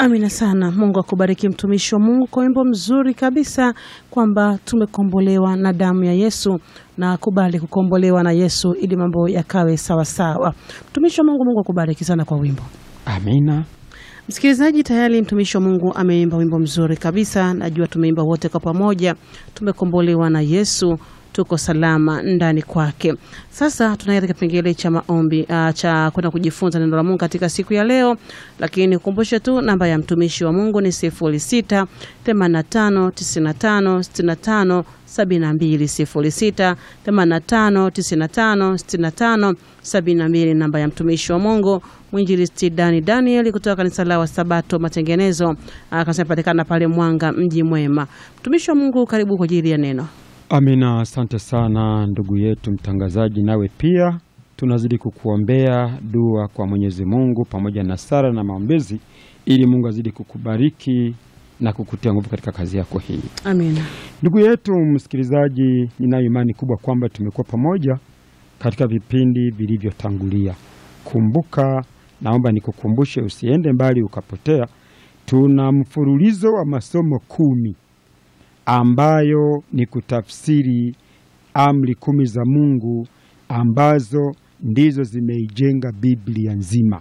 Amina sana. Mungu akubariki mtumishi wa Mungu kwa wimbo mzuri kabisa, kwamba tumekombolewa na damu ya Yesu na kubali kukombolewa na Yesu ili mambo yakawe sawasawa. Mtumishi wa Mungu, Mungu akubariki sana kwa wimbo. Amina. Msikilizaji, tayari mtumishi wa Mungu ameimba wimbo mzuri kabisa. Najua tumeimba wote kwa pamoja, tumekombolewa na Yesu, tuko salama ndani kwake. Sasa tunaenda katika kipengele cha maombi uh, cha kwenda kujifunza neno la Mungu katika siku ya leo, lakini kukumbushe tu namba ya mtumishi wa Mungu ni 06 85 95 65 72 06 85 95 65 72, namba ya mtumishi wa Mungu mwinjilisti Dani Daniel kutoka kanisa la Wasabato Matengenezo, akasema patikana pale Mwanga, mji mwema. Mtumishi wa Mungu, karibu kwa ajili ya neno. Amina. Asante sana ndugu yetu mtangazaji, nawe pia tunazidi kukuombea dua kwa Mwenyezi Mungu pamoja na sala na maombezi, ili Mungu azidi kukubariki na kukutia nguvu katika kazi yako hii. Amina. Ndugu yetu msikilizaji, ninayo imani kubwa kwamba tumekuwa pamoja katika vipindi vilivyotangulia. Kumbuka, naomba nikukumbushe, usiende mbali ukapotea. Tuna mfululizo wa masomo kumi ambayo ni kutafsiri amri kumi za Mungu ambazo ndizo zimeijenga Biblia nzima.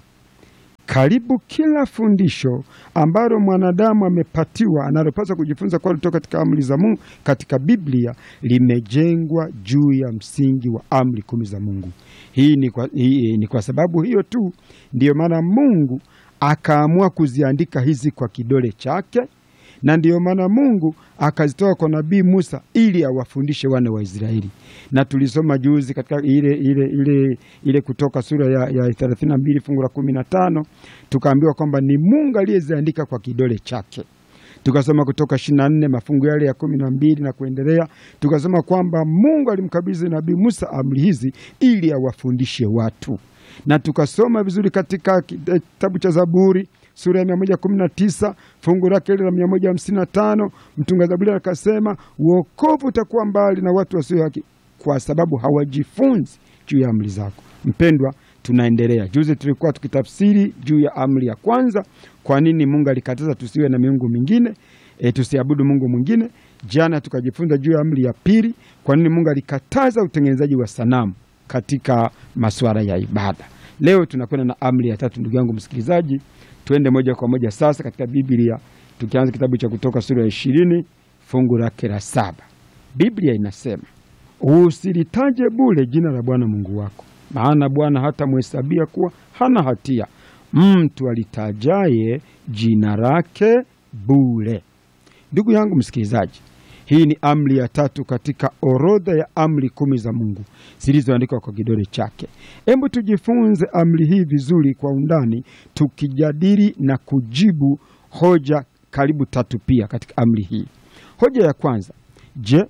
Karibu kila fundisho ambalo mwanadamu amepatiwa analopaswa kujifunza kwa kutoka katika amri za Mungu katika Biblia limejengwa juu ya msingi wa amri kumi za Mungu. Hii ni kwa, hii, ni kwa sababu hiyo tu ndiyo maana Mungu akaamua kuziandika hizi kwa kidole chake na ndiyo maana Mungu akazitoa kwa nabii Musa ili awafundishe wana wa Israeli, na tulisoma juzi katika ile, ile, ile, ile Kutoka sura ya, ya 32 fungu la 15 tukaambiwa kwamba ni Mungu aliyeziandika kwa kidole chake. Tukasoma Kutoka 24 mafungu yale ya kumi na mbili na kuendelea, tukasoma kwamba Mungu alimkabidhi nabii Musa amri hizi ili awafundishe watu, na tukasoma vizuri katika kitabu cha Zaburi sura ya 119 fungu lake ile la 155, mtunga Zaburi akasema wokovu utakuwa mbali na watu wasio haki, kwa sababu hawajifunzi juu ya amri zako. Mpendwa, tunaendelea. Juzi tulikuwa tukitafsiri juu ya amri ya kwanza, kwa nini Mungu alikataza tusiwe na miungu mingine, e, tusiabudu Mungu mwingine. Jana tukajifunza juu ya amri ya pili, kwa nini Mungu alikataza utengenezaji wa sanamu katika masuala ya ibada. Leo tunakwenda na amri ya tatu, ndugu yangu msikilizaji. Tuende moja kwa moja sasa katika Biblia tukianza kitabu cha Kutoka sura ya ishirini fungu lake la saba. Biblia inasema usilitaje bure jina la Bwana Mungu wako, maana Bwana hata mhesabia kuwa hana hatia mtu alitajaye jina lake bure. Ndugu yangu msikilizaji, hii ni amri ya tatu katika orodha ya amri kumi za Mungu zilizoandikwa kwa kidole chake. Hebu tujifunze amri hii vizuri kwa undani, tukijadili na kujibu hoja karibu tatu pia katika amri hii. Hoja ya kwanza, je,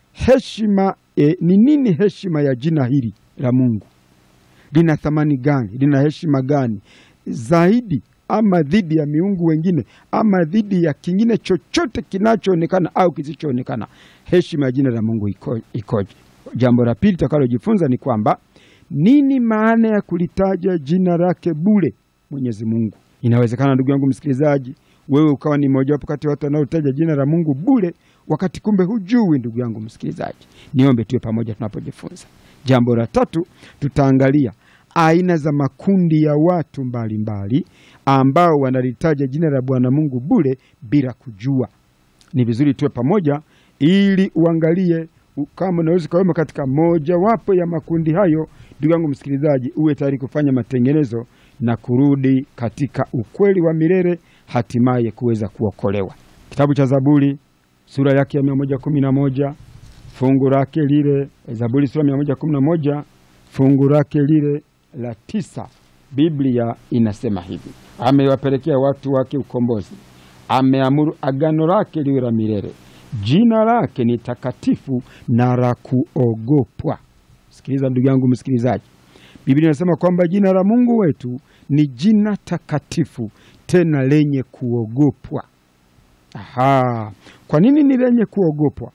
heshima e, ni nini heshima ya jina hili la Mungu? Lina thamani gani? Lina heshima gani zaidi ama dhidi ya miungu wengine ama dhidi ya kingine chochote kinachoonekana au kisichoonekana? Heshima ya jina la Mungu iko, ikoje? Jambo la pili tutakalojifunza ni kwamba nini maana ya kulitaja jina lake bure Mwenyezi Mungu. Inawezekana ndugu yangu msikilizaji, wewe ukawa ni mojawapo kati ya watu wanaotaja jina la Mungu bure, wakati kumbe hujui. Ndugu yangu msikilizaji, niombe tuwe pamoja tunapojifunza. Jambo la tatu tutaangalia aina za makundi ya watu mbalimbali mbali, ambao wanalitaja jina la Bwana Mungu bure bila kujua. Ni vizuri tuwe pamoja ili uangalie kama unaweza ukawemo katika mojawapo ya makundi hayo. Ndugu yangu msikilizaji, uwe tayari kufanya matengenezo na kurudi katika ukweli wa milele, hatimaye kuweza kuokolewa. Kitabu cha Zaburi sura yake ya mia moja kumi na moja fungu lake lile, Zaburi sura mia moja kumi na moja fungu lake lile la tisa, Biblia inasema hivi: amewapelekea watu wake ukombozi, ameamuru agano lake liwe la milele, jina lake ni takatifu na la kuogopwa. Sikiliza ndugu yangu msikilizaji, Biblia inasema kwamba jina la Mungu wetu ni jina takatifu tena lenye kuogopwa. Aha, kwa nini ni lenye kuogopwa?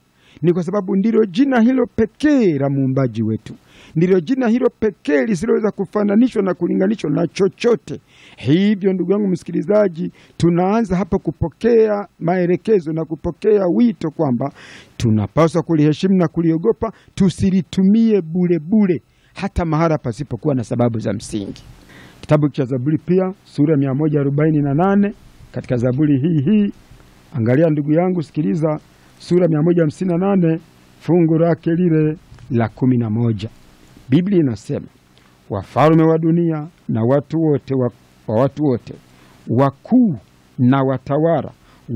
Ni kwa sababu ndilo jina hilo pekee la muumbaji wetu, ndilo jina hilo pekee lisiloweza kufananishwa na kulinganishwa na chochote. Hivyo ndugu yangu msikilizaji, tunaanza hapa kupokea maelekezo na kupokea wito kwamba tunapaswa kuliheshimu na kuliogopa, tusilitumie bure bure, hata mahala pasipokuwa na sababu za msingi. Kitabu cha Zaburi pia sura ya 148 katika Zaburi hii hii, angalia ndugu yangu, sikiliza sura 158 fungu lake lile la kumi na moja. Biblia inasema wafalme wa dunia na watu wote wa, wa watu wote wakuu na watawala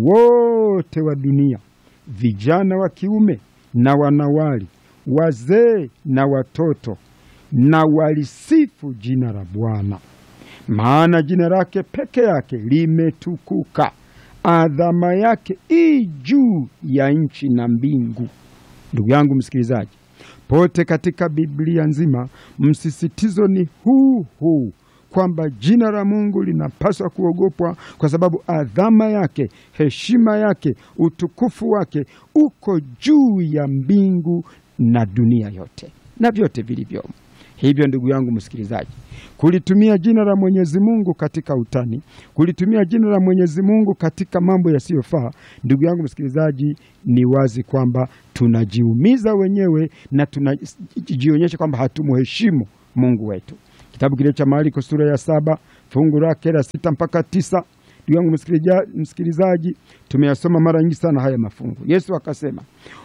wote wa dunia, vijana wa kiume na wanawali, wazee na watoto, na walisifu jina la Bwana, maana jina lake peke yake limetukuka, adhama yake i juu ya nchi na mbingu. Ndugu yangu msikilizaji, pote katika Biblia nzima msisitizo ni huu huu kwamba jina la Mungu linapaswa kuogopwa kwa sababu adhama yake, heshima yake, utukufu wake uko juu ya mbingu na dunia yote na vyote vilivyomo. Hivyo ndugu yangu msikilizaji, kulitumia jina la Mwenyezi Mungu katika utani, kulitumia jina la Mwenyezi Mungu katika mambo yasiyofaa, ndugu yangu msikilizaji, ni wazi kwamba tunajiumiza wenyewe na tunajionyesha kwamba hatumuheshimu Mungu wetu. Kitabu kile cha Marko sura ya saba fungu lake la sita mpaka tisa. Ndugu yangu msikilizaji, tumeyasoma mara nyingi sana haya mafungu. Yesu akasema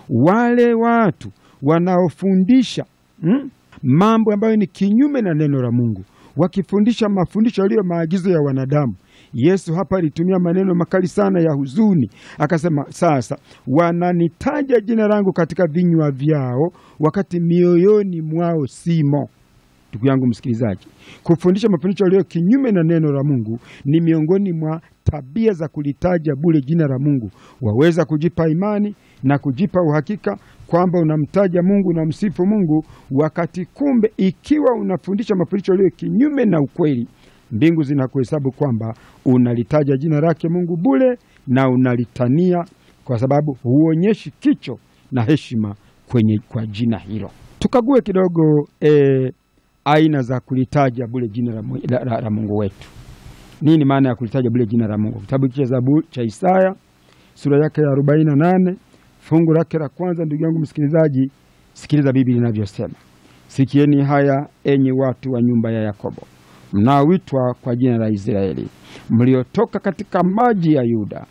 wale watu wanaofundisha hmm, mambo ambayo ni kinyume na neno la Mungu, wakifundisha mafundisho yaliyo maagizo ya wanadamu. Yesu hapa alitumia maneno makali sana ya huzuni, akasema sasa wananitaja jina langu katika vinywa vyao, wakati mioyoni mwao simo. Ndugu yangu msikilizaji, kufundisha mafundisho yaliyo kinyume na neno la Mungu ni miongoni mwa tabia za kulitaja bure jina la Mungu. Waweza kujipa imani na kujipa uhakika kwamba unamtaja Mungu, unamsifu Mungu, wakati kumbe, ikiwa unafundisha mafundisho yaliyo kinyume na ukweli, mbingu zinakuhesabu kwamba unalitaja jina lake Mungu bure na unalitania, kwa sababu huonyeshi kicho na heshima kwenye kwa jina hilo. Tukague kidogo eh, aina za kulitaja bure jina la, la, la, la Mungu wetu. Nini maana ya kulitaja bure jina la Mungu? Kitabu cha Zaburi cha Isaya sura yake ya 48 fungu lake la kwanza. Ndugu yangu msikilizaji, sikiliza Biblia inavyosema: sikieni haya enyi watu wa nyumba ya Yakobo, mnaoitwa kwa jina la Israeli, mliotoka katika maji ya Yuda,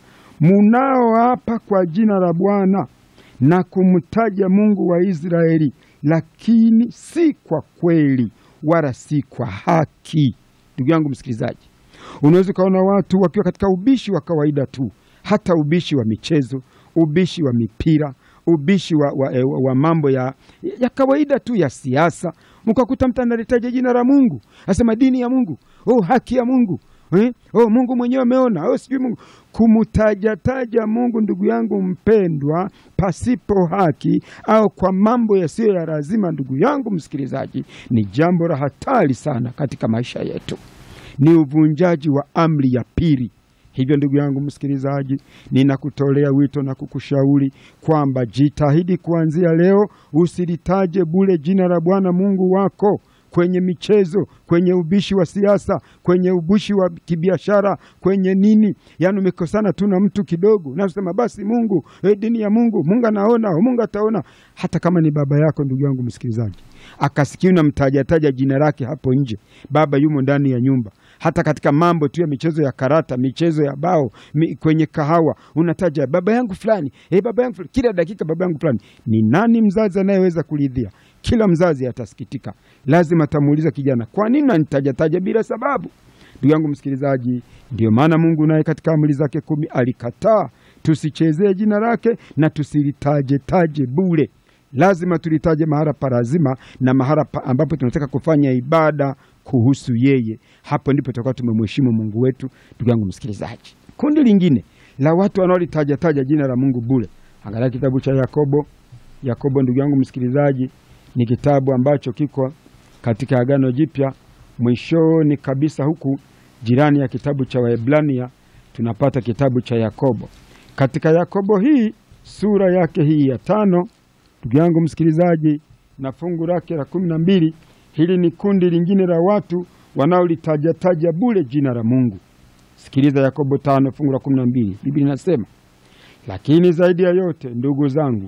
munaoapa kwa jina la Bwana na kumtaja Mungu wa Israeli, lakini si kwa kweli wala si kwa haki. Ndugu yangu msikilizaji, unaweza ukaona watu wakiwa katika ubishi wa kawaida tu, hata ubishi wa michezo, ubishi wa mipira, ubishi wa, wa, wa, wa mambo ya, ya kawaida tu ya siasa, mkakuta mtu analitaja jina la Mungu, asema dini ya Mungu, oh, haki ya Mungu eh? Oh, Mungu mwenyewe ameona, oh, sijui Mungu kumtajataja Mungu, ndugu yangu mpendwa, pasipo haki au kwa mambo yasiyo ya lazima, ndugu yangu msikilizaji, ni jambo la hatari sana katika maisha yetu, ni uvunjaji wa amri ya pili. Hivyo ndugu yangu msikilizaji, ninakutolea wito na kukushauri kwamba jitahidi kuanzia leo usilitaje bure jina la Bwana Mungu wako kwenye michezo, kwenye ubishi wa siasa, kwenye ubishi wa kibiashara, kwenye nini, yaani umekosana tu na mtu kidogo, na usema basi Mungu eh, dini ya Mungu, Mungu anaona, Mungu ataona. Hata kama ni baba yako, ndugu yangu msikilizaji, akasikia unamtajataja jina lake hapo nje, baba yumo ndani ya nyumba hata katika mambo tu ya michezo ya karata, michezo ya bao, mi, kwenye kahawa unataja baba yangu fulani, eh, baba yangu fulani, kila dakika baba yangu fulani. Ni nani mzazi anayeweza kuridhia? Kila mzazi atasikitika, lazima atamuuliza kijana, kwa nini unanitajataja bila sababu? Ndugu yangu msikilizaji, ndio maana Mungu naye katika amri zake kumi alikataa tusichezee jina lake na tusilitaje taje bure. Lazima tulitaje mahala pa lazima na mahala pa ambapo tunataka kufanya ibada kuhusu yeye. Hapo ndipo tutakuwa tumemheshimu Mungu wetu. Ndugu yangu msikilizaji, kundi lingine la watu wanaolitaja taja jina la Mungu bure, angalia kitabu cha Yakobo. Yakobo, ndugu yangu msikilizaji, ni kitabu ambacho kiko katika Agano Jipya mwishoni kabisa, huku jirani ya kitabu cha Waebrania tunapata kitabu cha Yakobo. Katika Yakobo hii sura yake hii ya tano Ndugu yangu msikilizaji, na fungu lake la kumi na mbili, hili ni kundi lingine la watu wanaolitajataja bure jina la Mungu. Sikiliza Yakobo tano fungu la kumi na mbili, Biblia inasema lakini zaidi ya yote ndugu zangu,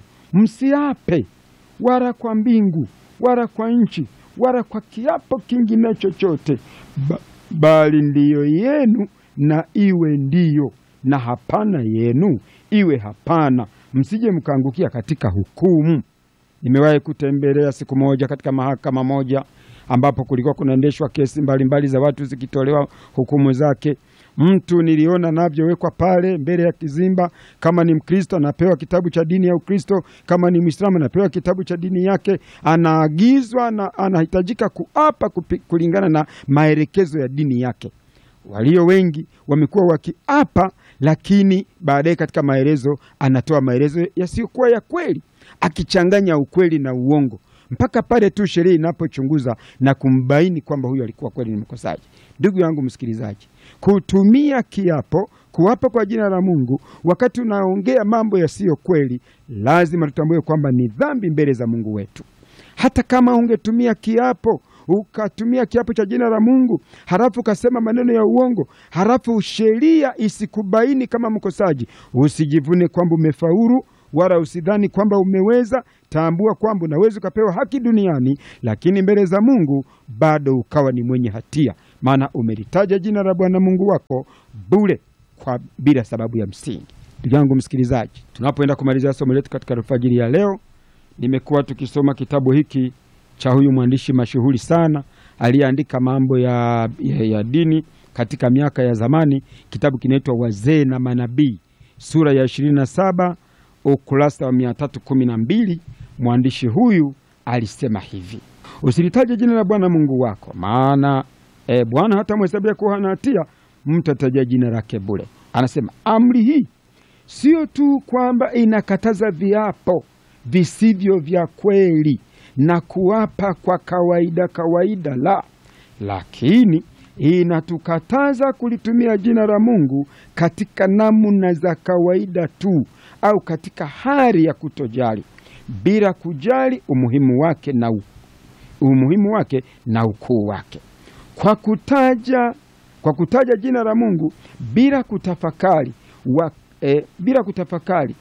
msiape wala kwa mbingu wala kwa nchi wala kwa kiapo kingine chochote, ba, bali ndiyo yenu na iwe ndiyo, na hapana yenu iwe hapana, msije mkaangukia katika hukumu. Nimewahi kutembelea siku moja katika mahakama moja ambapo kulikuwa kunaendeshwa kesi mbalimbali mbali za watu zikitolewa hukumu zake. Mtu niliona navyowekwa pale mbele ya kizimba. Kama ni Mkristo anapewa kitabu cha dini ya Ukristo, kama ni Mwislamu anapewa kitabu cha dini yake, anaagizwa na anahitajika kuapa kupi, kulingana na maelekezo ya dini yake. Walio wengi wamekuwa wakiapa, lakini baadaye katika maelezo anatoa maelezo yasiyokuwa ya kweli, akichanganya ukweli na uongo mpaka pale tu sheria inapochunguza na kumbaini kwamba huyu alikuwa kweli ni mkosaji. Ndugu yangu msikilizaji, kutumia kiapo, kuapa kwa jina la Mungu wakati unaongea mambo yasiyo kweli, lazima tutambue kwamba ni dhambi mbele za Mungu wetu. Hata kama ungetumia kiapo ukatumia kiapo cha jina la Mungu halafu ukasema maneno ya uongo, halafu sheria isikubaini kama mkosaji, usijivune kwamba umefaulu wala usidhani kwamba umeweza. Tambua kwamba unaweza ukapewa haki duniani, lakini mbele za Mungu bado ukawa ni mwenye hatia, maana umelitaja jina la Bwana Mungu wako bure kwa bila sababu ya msingi. Ndugu yangu msikilizaji, tunapoenda kumalizia somo letu katika alfajiri ya leo, nimekuwa tukisoma kitabu hiki cha huyu mwandishi mashuhuri sana aliyeandika mambo ya, ya, ya dini katika miaka ya zamani. Kitabu kinaitwa Wazee na Manabii, sura ya ishirini na saba ukurasa wa mia tatu kumi na mbili. Mwandishi huyu alisema hivi: usilitaje jina la Bwana Mungu wako, maana e, Bwana hata mhesabia kuwa hana hatia mtu ataja jina lake bure. Anasema amri hii sio tu kwamba inakataza viapo visivyo vya kweli na kuapa kwa kawaida kawaida, la, lakini inatukataza kulitumia jina la Mungu katika namna za kawaida tu au katika hali ya kutojali bila kujali umuhimu wake na u, umuhimu wake na ukuu wake. Kwa kutaja, kwa kutaja jina la Mungu bila kutafakari wa, e, bila kutafakari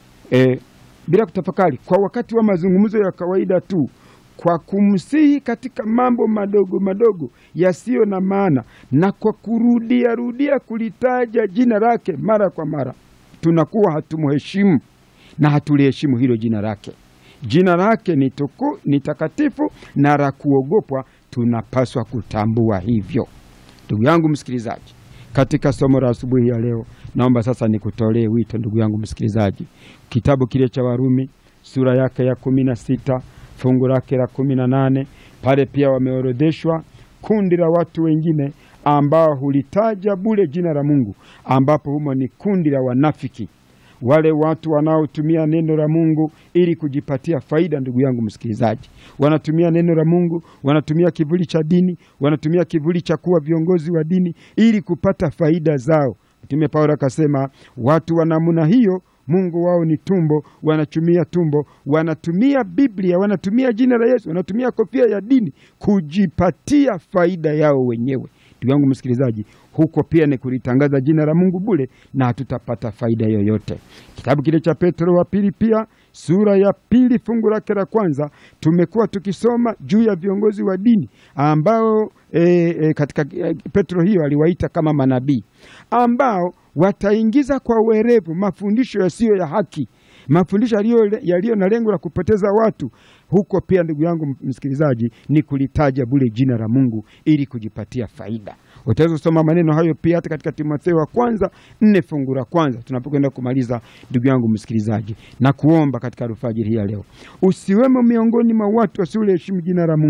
e, bila kutafakari kwa wakati wa mazungumzo ya kawaida tu, kwa kumsihi katika mambo madogo madogo yasiyo na maana, na kwa kurudia rudia kulitaja jina lake mara kwa mara, tunakuwa hatumheshimu na hatuliheshimu hilo jina lake. Jina lake ni tuku, ni takatifu na la kuogopwa, tunapaswa kutambua hivyo. Ndugu yangu msikilizaji, katika somo la asubuhi ya leo, naomba sasa nikutolee wito, ndugu yangu msikilizaji, kitabu kile cha Warumi sura yake ya kumi na sita fungu lake la kumi na nane pale pia wameorodheshwa kundi la watu wengine ambao hulitaja bure jina la Mungu, ambapo humo ni kundi la wanafiki, wale watu wanaotumia neno la Mungu ili kujipatia faida. Ndugu yangu msikilizaji, wanatumia neno la Mungu, wanatumia kivuli cha dini, wanatumia kivuli cha kuwa viongozi wa dini ili kupata faida zao. Mtume Paulo akasema watu wa namna hiyo Mungu wao ni tumbo, wanatumia tumbo, wanatumia Biblia, wanatumia jina la Yesu, wanatumia kofia ya dini kujipatia faida yao wenyewe. Ndugu yangu msikilizaji, huko pia ni kulitangaza jina la Mungu bure na hatutapata faida yoyote. Kitabu kile cha Petro wa pili pia sura ya pili fungu lake la kwanza tumekuwa tukisoma juu ya viongozi wa dini ambao e, e, katika e, Petro hiyo aliwaita kama manabii ambao wataingiza kwa uwerevu mafundisho yasiyo ya haki, mafundisho yaliyo na lengo la kupoteza watu. Huko pia ndugu yangu msikilizaji, ni kulitaja bure jina la Mungu ili kujipatia faida. Utaweza kusoma maneno hayo pia hata katika Timotheo wa kwanza nne fungu la kwanza tunapokwenda kumaliza. Ndugu yangu msikilizaji, na kuomba katika alfajiri hii ya leo usiwemo miongoni mwa watu wasioliheshimu jina la Mungu,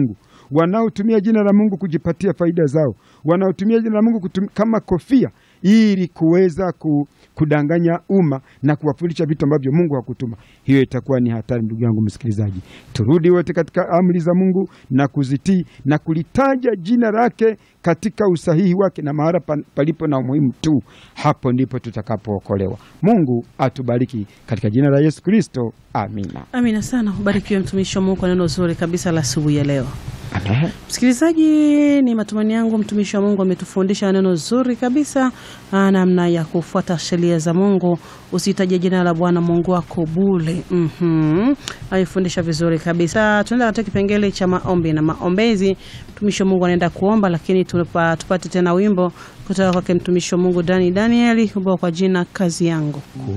wanaotumia jina la Mungu kujipatia faida zao, wanaotumia jina la Mungu kutum, kama kofia ili kuweza ku, kudanganya umma na kuwafundisha vitu ambavyo Mungu hakutuma. Hiyo itakuwa ni hatari, ndugu yangu msikilizaji. Turudi wote katika amri za Mungu na kuzitii na kulitaja jina lake katika usahihi wake na mahala palipo na umuhimu tu, hapo ndipo tutakapookolewa. Mungu atubariki katika jina la Yesu Kristo, amina. Amina sana. Ubarikiwe mtumishi wa Mungu kwa neno zuri kabisa la asubuhi ya leo. Amen. Msikilizaji, ni matumaini yangu mtumishi wa Mungu ametufundisha neno zuri kabisa, namna ya kufuata sheria za Mungu. Usitaje jina la Bwana Mungu wako bure. Mhm, alifundisha vizuri kabisa. Tunaenda katika kipengele cha maombi na maombezi. Mtumishi wa Mungu anaenda kuomba, lakini tupa, tupate tena wimbo kutoka kwake mtumishi wa Mungu Dani Danieli, ubao kwa jina kazi yangu.